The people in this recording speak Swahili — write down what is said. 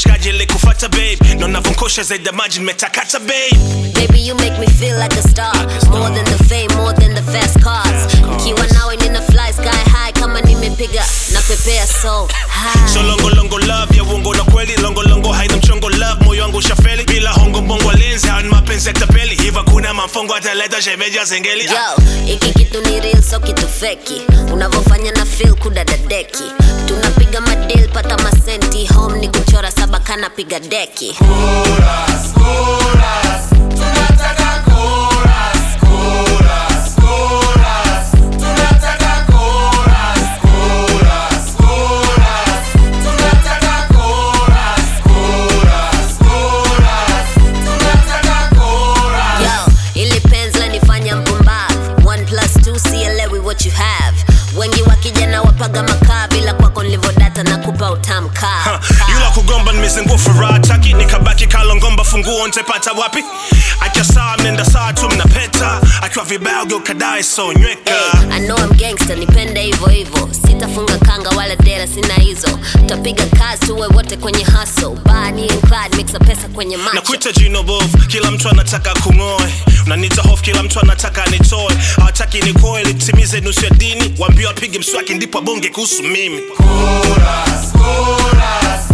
mshikaji likufata babe na unavonkosha zaidi ya maji nimetakata babe Baby, you make me feel like a star. More than the fame, more than the fast cars. Nikiwa nawe nina fly sky high kama nimepiga na pepea so high. so longolongo love ya uongo na kweli longolongo haina mchongo love moyo wangu ushafeli bila hongo mbongo lenzi hawa ni mapenzi ya tapeli hiva kuna mafongo ataleta shemeja zengeli Yo, iki kitu ni real so kitu feki. Unavofanya na feel kudadadeki. Tunapiga madil pata masenti home ni kuchora saba kana piga deki. Yo, ili penzi lanifanya mpumbavu. One plus two sielewi what you have. Wengi wa kijana wapaga makaa bila kwako nilivodata na kupa utamu kaa. yula kugomba nimezingua furaha taki nikabaki kalongomba funguo ntepata wapi akiwa saa mnenda saa tu mnapeta akiwa vibaya geukadae so nyweka Hey, I know I'm gangster, nipende hivyo hivyo. Sitafunga kanga wala dera, sina hizo. Tutapiga kazi tuwe wote kwenye hustle. Bani and Clyde, mixa pesa kwenye macho. nakuita jino bovu kila mtu anataka kung'oe unanita hofu kila mtu anataka nitoe hawataki nikoe litimize nusu ya dini waambie wapige mswaki ndipo abonge kuhusu mimi Chorus, chorus,